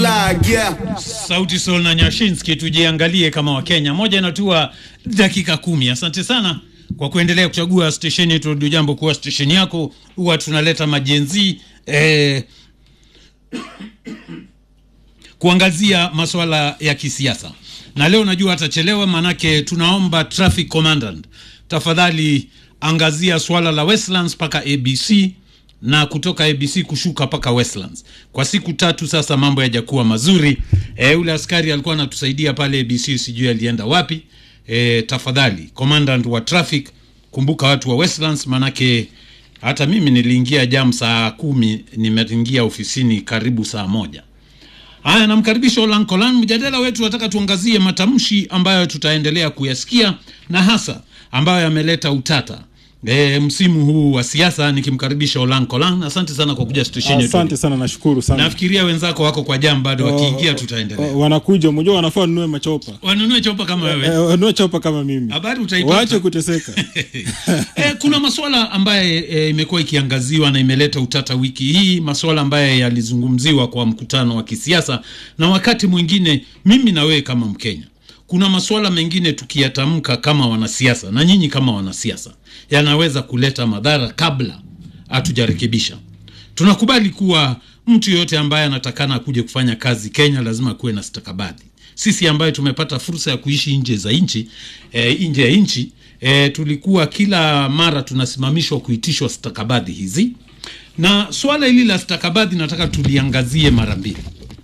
flag, yeah. Sauti Sol na Nyashinski, tujiangalie kama Wakenya. Moja inatua dakika kumi. Asante sana kwa kuendelea kuchagua stesheni yetu Radio Jambo kuwa stesheni yako. Huwa tunaleta majenzi eh, kuangazia masuala ya kisiasa, na leo najua atachelewa, maanake tunaomba traffic commandant, tafadhali angazia swala la Westlands mpaka ABC na kutoka ABC kushuka mpaka Westlands. Kwa siku tatu sasa mambo yajakuwa mazuri. E, ule askari alikuwa anatusaidia pale ABC, sijui alienda wapi. E, tafadhali commandant wa traffic, kumbuka watu wa Westlands, manake hata mimi niliingia jam saa kumi, nimeingia ofisini karibu saa moja. Haya, namkaribisha Olan Kolan. Mjadala wetu nataka tuangazie matamshi ambayo tutaendelea kuyasikia na hasa ambayo yameleta utata e, msimu huu wa siasa. Nikimkaribisha Olan Kolan, asante sana kwa kuja stesheni yetu. Asante sana, nashukuru sana. Nafikiria wenzako wako kwa jam bado, wakiingia tutaendelea. Uh, wanakuja, mmoja wanafaa wanunue machopa Wanunue chopa kama wewe. Eh, wanunue chopa kama mimi, Habari utaipata. waache kuteseka. e, kuna masuala ambaye e, imekuwa ikiangaziwa na imeleta utata wiki hii, masuala ambaye yalizungumziwa kwa mkutano wa kisiasa, na wakati mwingine mimi na wewe kama Mkenya, kuna masuala mengine tukiyatamka kama wanasiasa na nyinyi kama wanasiasa, yanaweza kuleta madhara kabla hatujarekebisha. Tunakubali kuwa mtu yoyote ambaye anatakana akuje kufanya kazi Kenya lazima kuwe na stakabadhi. Sisi ambaye tumepata fursa ya kuishi nje za nchi e, nje ya nchi e, tulikuwa kila mara tunasimamishwa kuitishwa stakabadhi hizi, na swala hili la stakabadhi nataka tuliangazie mara mbili.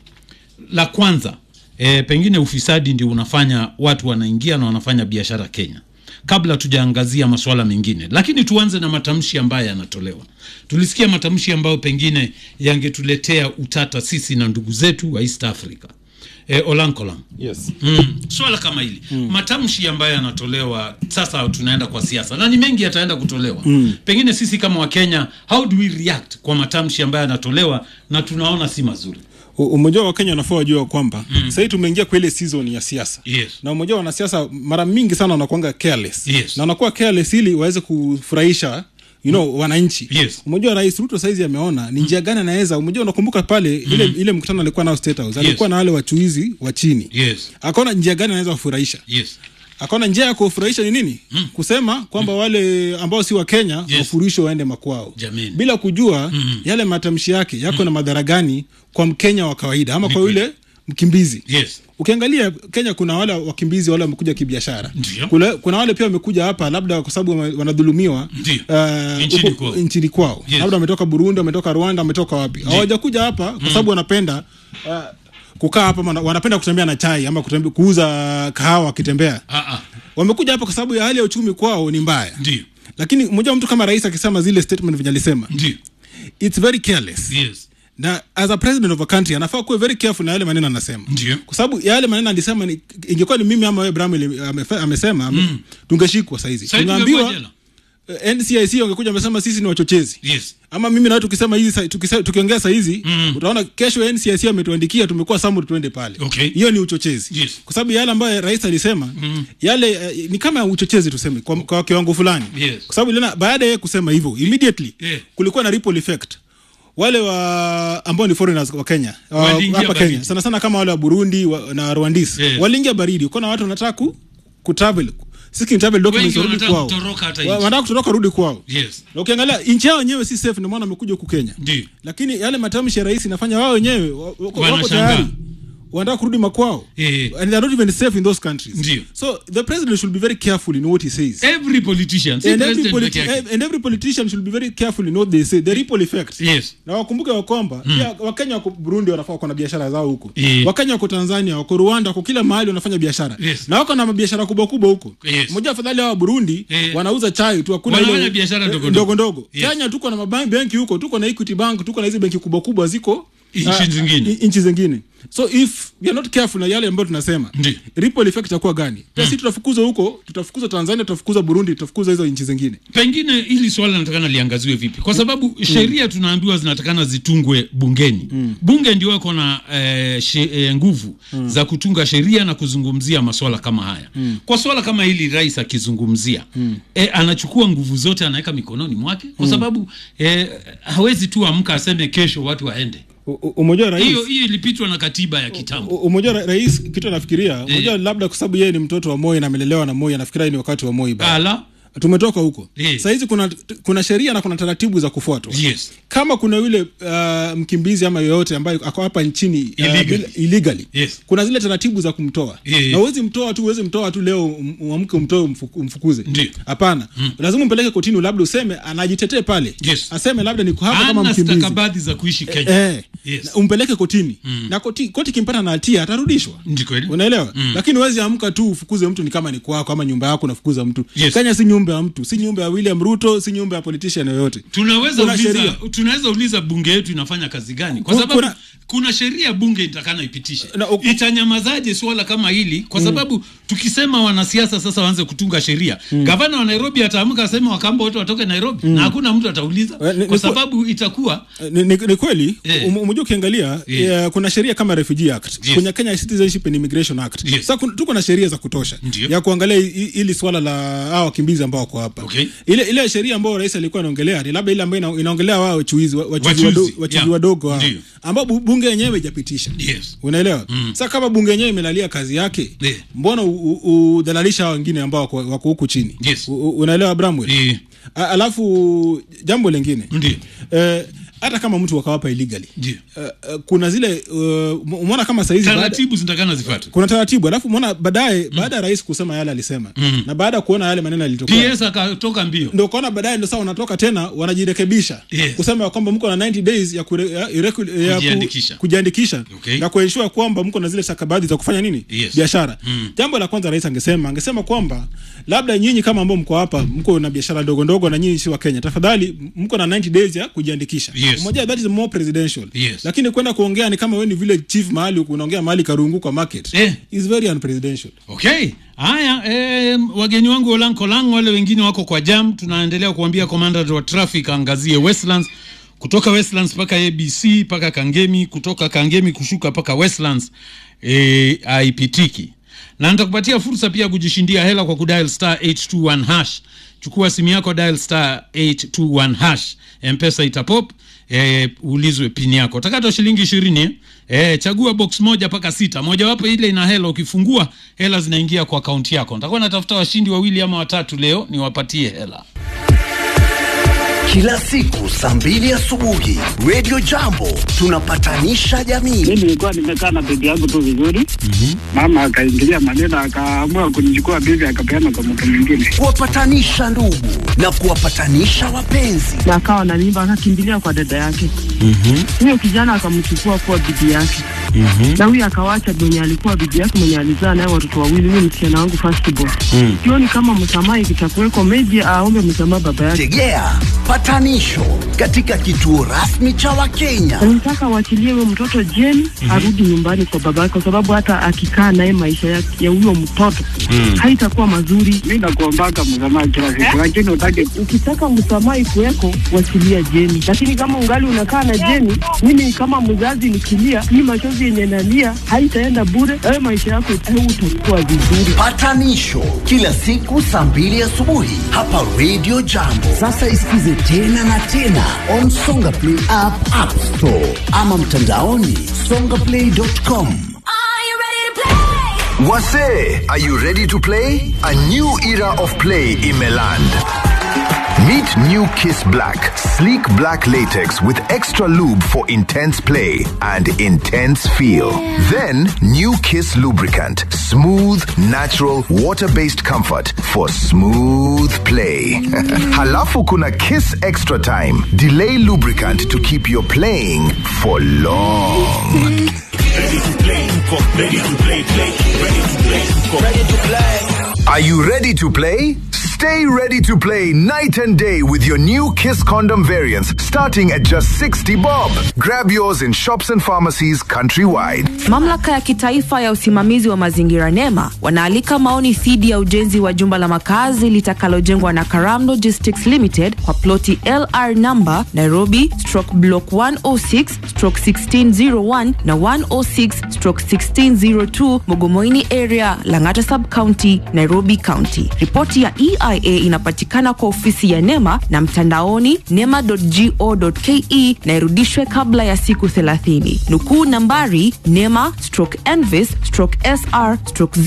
La kwanza e, pengine ufisadi ndio unafanya watu wanaingia na wanafanya biashara Kenya kabla tujaangazia masuala mengine, lakini tuanze na matamshi ambayo yanatolewa. Tulisikia matamshi ambayo pengine yangetuletea utata sisi na ndugu zetu wa East Africa. E, Olankolang, Yes. mm, swala kama hili mm. matamshi ambayo yanatolewa sasa, tunaenda kwa siasa na ni mengi yataenda kutolewa mm. pengine sisi kama Wakenya, how do we react kwa matamshi ambayo yanatolewa na tunaona si mazuri? U- Umoja wa Kenya wanafaa wajua kwamba mm. sasa hivi tumeingia kwa ile season ya siasa Yes. na umoja wa wanasiasa mara mingi sana wanakuanga careless Yes. na wanakuwa careless ili waweze kufurahisha you know, wananchi Yes. Umoja wa Rais Ruto saizi ameona ni njia gani anaweza. Umoja unakumbuka pale ile, ile mkutano alikuwa nao State House alikuwa na wale wachuizi wa chini Yes. akaona njia gani anaweza kufurahisha Yes. akaona njia ya kufurahisha ni nini mm. kusema kwamba mm. wale ambao si wa Kenya Yes. wafurishwe waende makwao Jameni. bila kujua mm. yale matamshi yake yako na madhara gani kwa Mkenya wa kawaida ama kwa yule mkimbizi Yes. ukiangalia Kenya kuna wale wakimbizi wale wamekuja kibiashara Ndio. kuna, kuna wale pia wamekuja hapa labda kwa sababu wame- wanadhulumiwa Ndio. uh, Nchini huko- kwao. nchini kwao Yes. labda wametoka Burundi wametoka Rwanda wametoka wapi hawajakuja hapa kwa sababu wanapenda uh, kukaa hapa wana- wanapenda kutembea na chai ama kutembe, kuuza kahawa wakitembea Ah, ah. wamekuja hapa kwa sababu ya hali ya uchumi kwao ni mbaya Ndio. lakini mmoja mtu kama rais akisema zile statement venye alisema Ndio. it's very careless Yes. na as a president of a country anafaa kuwe very careful na yale maneno anasema Ndio. kwa sababu yale maneno alisema ni, ingekuwa ni mimi ama wewe Bramwell amefe- amesema ame, tungeshikwa saizi Sasa tungeambiwa tungekuwa jela. eh, NCIC wangekuja wamesema sisi ni wachochezi Yes. ama mimi na wewe tukisema hizi sa- tukise- tukiongea saa hizi utaona kesho NCIC ametuandikia tumekuwa samuri tuende pale Okay. hiyo ni uchochezi Yes. kwa sababu yale ambayo rais alisema yale eh, ni kama uchochezi tuseme kwa, kwa kiwango fulani Yes. kwa sababu iliona baada ya yeye kusema hivyo immediately Yeah. kulikuwa na ripple effect wale wa ambao ni foreigners wa Kenya wa- Waliingia hapa baridi. Kenya sana sana kama wale wa Burundi wa, na Rwandese Yeah. waliingia baridi kuna watu wanataka ku, ku travel seeking travel documents Wengi warudi wanataka kwao kutoroka hata Wa- nchi. wanataka kutoroka rudi kwao Yes. na ukiangalia nchi yao wenyewe si safe, ndio maana wamekuja huku Kenya. Ndio. Lakini yale matamshi ya rais inafanya wao wenyewe wa- wako wako Wanashangaa. tayari wanataka kurudi makwao Eh. and they are not even safe in those countries. Ndio. So the president should be very careful in what he says. Every politician, si And every, president politi- peke yake. and every politician should be very careful in what they say. The ripple effect. Yes. Na wakumbuke wa kwamba pia Wakenya wako Burundi wanafaa wako na biashara zao huko. Eh. Wakenya wako Tanzania, wako Rwanda, wako kila mahali wanafanya biashara. Yes. Na wako na mabiashara kubwa kubwa huko. Yes. Mmoja afadhali hao wa Burundi Eh. wanauza chai tu hakuna Wanafanya biashara ndogo eh, ndogo. ndogo ndogo. Yes. Kenya tuko na mabenki huko, tuko na Equity Bank, tuko na hizi benki kubwa kubwa ziko Nchi ah, zingine. i- nchi zingine. So if we are not careful na yale ambayo tunasema, Ndio. ripple effect itakuwa gani? Pia sisi tutafukuza huko, tutafukuza Tanzania, tutafukuza Burundi, tutafukuza hizo nchi zingine. pengine hili swala natakana liangaziwe vipi kwa sababu sheria tunaambiwa zinatakana zitungwe bungeni bunge ndio wako na eh, she, eh, nguvu za kutunga sheria na kuzungumzia maswala kama haya kwa swala kama hili rais akizungumzia eh, anachukua nguvu zote anaweka mikononi mwake kwa sababu eh, hawezi tu amka aseme kesho watu waende U- u- umejua rais hiyo hiyo ilipitwa na katiba ya kitambo U- umejua ra- rais kitu anafikiria umejua labda kwa sababu yeye ni mtoto wa Moi na amelelewa na Moi anafikiria ni wakati wa Moi bado. ala tumetoka huko Eh. sahizi kuna kuna sheria na kuna taratibu za kufuatwa yes kama kuna yule uh, mkimbizi ama yoyote ambaye ako hapa nchini uh, Illegally. bila- illegally Yes. kuna zile taratibu za kumtoa Eh. na uwezi mtoa tu uwezi mtoa tu leo um- uamke umtoe umfuku- umfukuze Ndio. hapana lazima umpeleke kotini labda useme anajitetee pale Yes. aseme labda niko hapa kama ana mkimbizi stakabadhi za kuishi kenya eh, Yes. na umpeleke kotini na koti, koti kimpata na hatia atarudishwa ndi kweli unaelewa lakini uwezi amka tu ufukuze mtu ni kama ni kwako ama nyumba yako unafukuza mtu Yes. kenya si nyumba ya mtu si nyumba ya william ruto si nyumba ya politician yoyote tunaweza Kuna uliza, sheria. tunaweza uliza bunge yetu inafanya kazi gani kwa Ku- sababu kuna- kuna, sheria bunge itakana ipitishe Na uku- itanyamazaje swala kama hili kwa sababu tukisema wanasiasa sasa waanze kutunga sheria gavana wa nairobi ataamka aseme wakamba wote watoke nairobi na hakuna mtu atauliza Eh, ni- kwa ni- sababu itakuwa ni, ni, ni kweli Eh. um, umejua ukiangalia Eh. eh, kuna sheria kama refugee act Yes. kuna kenya citizenship and immigration act Yes. sasa kun- tuko na sheria za kutosha Ndio. ya kuangalia hi- hili swala la hao wakimbizi ambao wako hapa Okay. ile ile sheria ambayo rais alikuwa anaongelea ni labda ile ambayo ina- inaongelea wao wachuizi wa- wachuzi Wachuzi, wadogo wachuzi yeah. wadogo hao Ndio. ambao bu- bunge yenyewe haijapitisha yes unaelewa sasa kama bunge yenyewe imelalia kazi yake Eh. mbona u- u- udhalalisha hao wengine ambao wako wako huku chini Yes. U- u- unaelewa bramwell Eh. A- alafu jambo lingine Ndio. eh, hata kama mtu wakawapa illegally Ndio. uh, uh, kuna zile uh, umeona kama saizi baada, taratibu zitakana zifuate kuna taratibu alafu umeona baadaye baada ya rais kusema yale alisema na baada ya kuona yale maneno yalitokea ps akatoka mbio ndo ukaona baadaye ndo saa wanatoka tena wanajirekebisha Yes. kusema ya kwamba mko na 90 days ya, kure, ya, ireku- ya ku- Kujiandikisha. kujiandikisha Okay. na kuensure kwamba mko na zile stakabadhi za kufanya nini Yes. biashara jambo la kwanza rais angesema angesema kwamba labda nyinyi kama ambao mko hapa mko na biashara ndogo ndogo na nyinyi si wa Kenya tafadhali mko na 90 days ya kujiandikisha Yes. Umoja, that is more presidential Yes. lakini kwenda kuongea ni kama wewe ni vile chief mahali unaongea mahali karungu kwa market Eh. is very unpresidential okay haya eh, wageni wangu olankolang wale wengine wako kwa jam tunaendelea kuambia komanda wa traffic aangazie westlands kutoka westlands mpaka abc mpaka kangemi kutoka kangemi kushuka mpaka westlands eh, haipitiki na nitakupatia fursa pia ya kujishindia hela kwa kudial star 821 hash chukua simu yako dial star 821 hash mpesa itapop eh, ulizwe pini yako takata shilingi ishirini eh? Eh, chagua box moja mpaka sita mojawapo ile ina hela ukifungua hela zinaingia kwa akaunti yako nitakuwa natafuta washindi wawili ama watatu leo niwapatie hela kila siku saa mbili asubuhi Radio Jambo tunapatanisha jamii. mi nilikuwa nimekaa na bibi yangu tu vizuri mama akaingilia maneno akaamua kunichukua bibi akapeana kwa mtu mwingine kuwapatanisha ndugu na kuwapatanisha wapenzi. na akawa na mimba akakimbilia kwa dada yake huyo kijana akamchukua kuwa bibi yake na huyo akawacha mwenye alikuwa bibi yake mwenye alizaa naye watoto wawili huyo msichana wangu firstborn sioni kama msamaha ikitakuweko meji aombe msamaha baba yake Tegea patanisho katika kituo rasmi cha Wakenya. nataka waachilie huyo mtoto jeni arudi nyumbani kwa baba yake kwa sababu hata akikaa naye maisha ya ya huyo mtoto haitakuwa mazuri mi nakuombaka msamaha kila siku lakini utake ukitaka msamaha ikuweko wachilia jeni lakini kama ungali unakaa na jeni mimi kama mzazi nikilia hii machozi yenye nalia haitaenda bure ayo maisha yako utakuwa vizuri Patanisho kila siku saa mbili asubuhi hapa Radio Jambo. Sasa isikize tena na tena on Songa Play app, App Store ama mtandaoni songaplay.com. Are you ready to play? Wase, are you ready to play? A new era of play in Meland. Meet New Kiss Black, sleek black latex with extra lube for intense play and intense feel. Then New Kiss lubricant, smooth, natural, water-based comfort for smooth play. Halafu kuna Kiss Extra Time, delay lubricant to keep your playing for long. Are you ready to play? Stay ready to play night and day with your new Kiss condom variants starting at just 60 bob. Grab yours in shops and pharmacies countrywide. Mamlaka ya kitaifa ya usimamizi wa mazingira NEMA wanaalika maoni dhidi ya ujenzi wa jumba la makazi litakalojengwa na Karam Logistics Limited kwa ploti LR number Nairobi stroke block 106 stroke 1601 na 106 stroke 1602 Mogomoini area Lang'ata sub county Nairobi county. Ripoti ya EIA NHIA inapatikana kwa ofisi ya NEMA na mtandaoni nema.go.ke na irudishwe kabla ya siku 30. Nukuu nambari NEMA stroke NVIS stroke SR stroke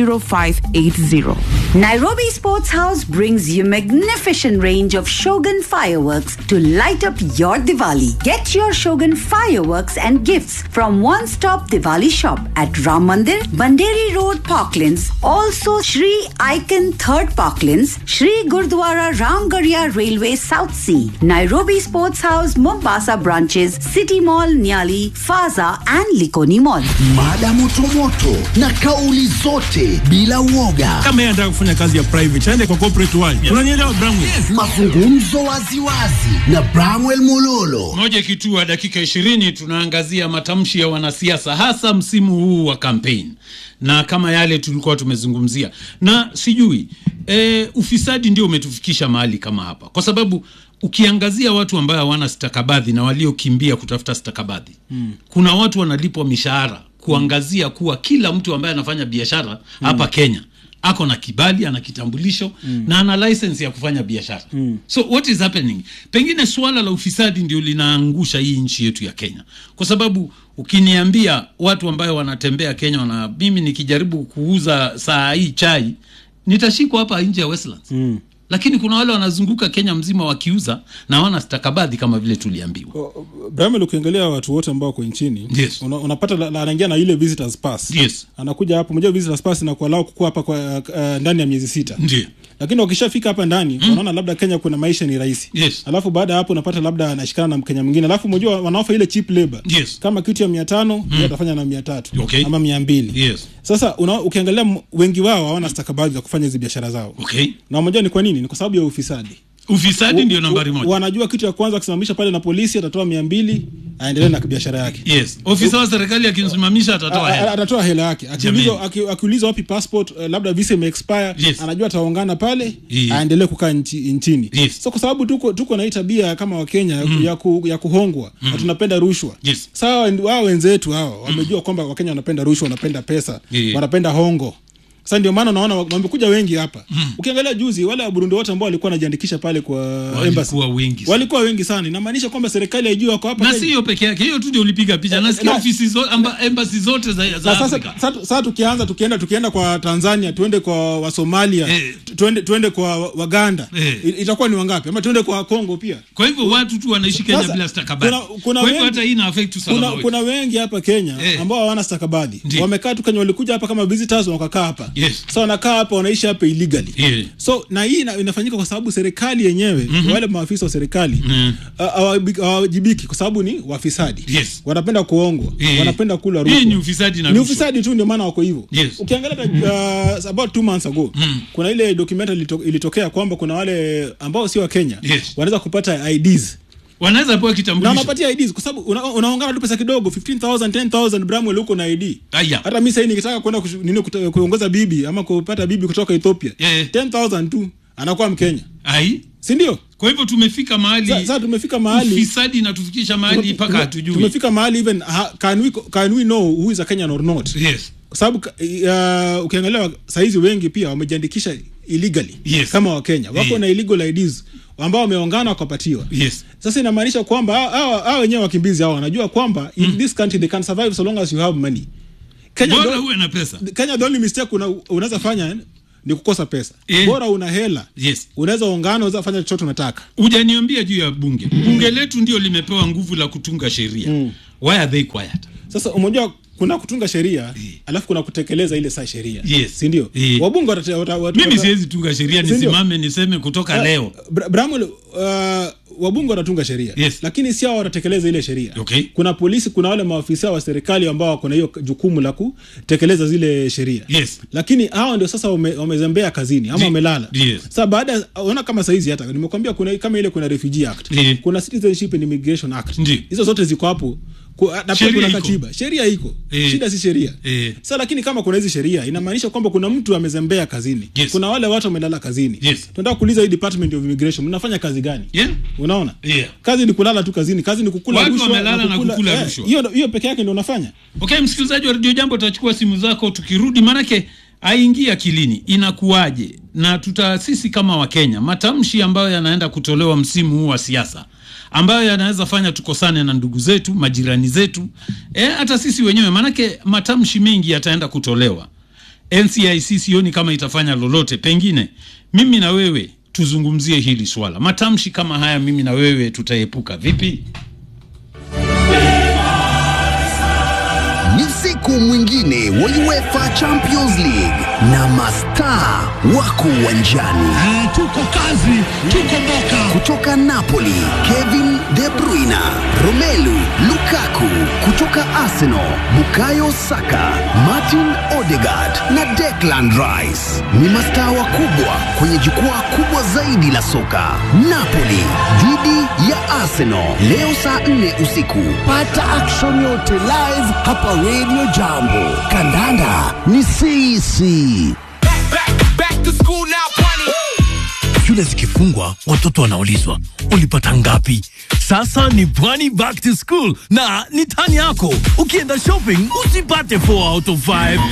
00580. Nairobi Sports House brings you magnificent range of Shogun fireworks to light up your Diwali. Get your Shogun fireworks and gifts from One Stop Diwali shop at Ram Mandir, Banderi Road, Parklands. Also Shri Icon Third Parklands, Shri Gurdwara Ramgarhia Railway South Sea, Nairobi Sports House, Mombasa branches, City Mall, Nyali, Faza and Likoni Mall. Mada motomoto na kauli zote bila uoga. kama yeye anataka kufanya kazi ya private aende kwa corporate world unanielewa Bramwe Mazungumzo waziwazi na Bramwell Mololo. moja kitua dakika ishirini tunaangazia matamshi ya wanasiasa hasa msimu huu wa kampeni na kama yale tulikuwa tumezungumzia na sijui e, ufisadi ndio umetufikisha mahali kama hapa kwa sababu ukiangazia watu ambayo hawana stakabadhi na waliokimbia kutafuta stakabadhi mm. kuna watu wanalipwa mishahara kuangazia kuwa kila mtu ambaye anafanya biashara hapa kenya ako na kibali ana kitambulisho mm. na ana license ya kufanya biashara mm. so what is happening pengine suala la ufisadi ndio linaangusha hii nchi yetu ya kenya kwa sababu ukiniambia watu ambayo wanatembea kenya wana mimi nikijaribu kuuza saa hii chai nitashikwa hapa nje ya westlands mm. lakini kuna wale wanazunguka kenya mzima wakiuza na wana stakabadhi kama vile tuliambiwa Bramel, ukiangalia watu wote ambao wako nchini Yes. una, unapata la- la- anaingia na ile visitors pass Yes. anakuja hapa mmoja visitors pass na kualau kukua hapa kwa uh, ndani ya miezi sita ndio lakini wakishafika hapa ndani mm. wanaona labda kenya kuna maisha ni rahisi Yes. alafu baada ya hapo unapata labda anashikana na mkenya mwingine alafu mojua wanaofa ile cheap labor Yes. kama kitu ya mia tano mm. atafanya na mia tatu Okay. ama mia mbili yes sasa una, ukiangalia m- wengi wao hawana stakabadhi za kufanya hizi biashara zao okay na mmoja ni kwa nini ni kwa sababu ya ufisadi ufisadi ndio U- nambari u- moja wanajua kitu ya kwanza akisimamisha pale na polisi atatoa mia mbili aendelee na biashara yake yes ofisa wa serikali akimsimamisha atatoa A- a- hela atatoa hela yake akiulizwa aki- akiulizwa wapi passport uh, labda visa imeexpire Yes. anajua ataongana pale Yes. aendelee kukaa nchi, nchini Yes. so kwa sababu tuko, tuko na hii tabia kama wakenya mm. ya, ku, ya kuhongwa mm. na tunapenda rushwa Yes. sawa wao wenzetu hao wamejua kwamba wakenya wanapenda rushwa wanapenda pesa Yeah. wanapenda hongo sasa ndio maana unaona wamekuja wengi hapa mm. ukiangalia juzi wale waburundi wote ambao walikuwa wanajiandikisha pale kwa embassy walikuwa wengi sana. walikuwa wengi sana inamaanisha kwamba serikali haijui wako hapa na Kenya. si hiyo peke yake hiyo tu ndio ulipiga picha nasikia na- ofisi zo, amba, embassy zote za, za Sa- sasa Afrika sasa- sasa tukianza tukienda tukienda kwa tanzania tuende kwa wasomalia Eh. tu- tuende, tuende kwa wa- waganda Eh. I- itakuwa ni wangapi ama tuende kwa kongo pia kwa hivyo watu tu wanaishi Kenya Sasa, bila stakabadhi kuna- kuna kwa hivyo wengi- hata hii ina affect usalama kuna, wetu kuna wengi hapa kenya Eh. ambao hawana stakabadhi Ndiyo. wamekaa tu kenya walikuja hapa kama visitors wakakaa hapa Yes. so wanakaa hapa wanaishi hapa illegally Yeah. so na hii ina, inafanyika kwa sababu serikali yenyewe mm-hmm. wale maafisa wa serikali Mm. ah, hawabi- hawawajibiki kwa sababu ni wafisadi Yes. wanapenda kuongwa Eh. wanapenda kula Hii rushwa ni ufisadi na ni rushwa. ufisadi tu ndio maana wako hivyo Yes. ukiangalia uh, about two months ago mm. kuna ile documentary ilito, ilitokea kwamba kuna wale ambao sio wa kenya Yes. wanaweza kupata ids wanaweza pewa na kitambulisho wanapatia ids kwa sababu una, unaongana tu pesa kidogo 15000 10000 bramwell huko na id Aya. hata mi sahii nikitaka kwenda kushu- nini kuta- kuongoza bibi ama kupata bibi kutoka ethiopia Yeah. 10000 tu anakuwa mkenya ai sindio kwa hivyo tumefika mahali sasa tumefika mahali ufisadi inatufikisha mahali tume- mpaka tume- hatujui tumefika mahali even ha, can, we, can we know who is a kenyan or not yes kwa sababu ka- uh, ukiangalia sahizi wengi pia wamejiandikisha illegally Yes. kama wakenya wako Yeah. na illegal ids ambao wameongana wakapatiwa yes sasa inamaanisha kwamba hao- hao hao wenyewe wakimbizi hao wanajua kwamba in this country they can survive so long as you have money Kenya, bora the- uwe na pesa Kenya the only mistake una, unaweza fanya ni kukosa pesa Eh. bora una hela yes unaweza ongana unaweza fanya chochote unataka hujaniambia juu ya bunge bunge letu ndio limepewa nguvu la kutunga sheria why are they quiet sasa umejua kuna kutunga sheria alafu kuna kutekeleza ile saa sheria Yes. sindio Eh. wabunge watate- wata- wata- mimi wata- siwezi tunga sheria Sindio? nisimame niseme kutoka Ah, leo Bra- Bramwell, uh, wabunge wanatunga sheria Yes. lakini si hao watatekeleza ile sheria Okay. kuna polisi kuna wale maafisa wa serikali ambao wako na hiyo jukumu la kutekeleza zile sheria Yes. lakini hao ndio sasa wame- wamezembea kazini ama Di- wamelala yes. sasa baada ya- ona kama saizi hata nimekwambia kuna kama ile kuna refugee act Ndi. kuna citizenship and immigration act Ndi. hizo zote ziko hapo Ku- na pia Sheria kuna iko. katiba sheria iko Eh. shida si sheria Eh. sasa lakini kama kuna hizi sheria inamaanisha kwamba kuna mtu amezembea kazini Yes. kuna wale watu wamelala kazini Yes. tunataka kuuliza hii department of immigration mnafanya kazi gani yeah? unaona Yeah. kazi ni kulala tu kazini kazi ni kukula Watu rushwa wamelala na kukula eh, rushwa. hiyo hiyo peke yake ndio unafanya okay msikilizaji wa redio jambo utachukua simu zako tukirudi maanake aingie akilini inakuwaje na tuta sisi kama wakenya matamshi ambayo yanaenda kutolewa msimu huu wa siasa ambayo yanaweza fanya tukosane na ndugu zetu majirani zetu e, hata sisi wenyewe maanake matamshi mengi yataenda kutolewa ncic sioni kama itafanya lolote pengine mimi na wewe tuzungumzie hili swala matamshi kama haya mimi na wewe tutaepuka vipi ni siku mwingine wa UEFA Champions League na mastaa wako uwanjani. tuko kazi, tuko moka. Kutoka Napoli, Kevin De Bruyne, Romelu Lukaku. Kutoka Arsenal, Bukayo Saka, Martin Odegaard na Declan Rice ni mastaa wakubwa kwenye jukwaa kubwa zaidi la soka. Napoli dhidi ya Arsenal leo saa 4 usiku. Pata action yote live hapa Radio Jambo. Kandanda ni sisi. shule zikifungwa watoto wanaulizwa ulipata ngapi sasa ni pwani back to school na ni tani yako ukienda shopping usipate 4 out of 5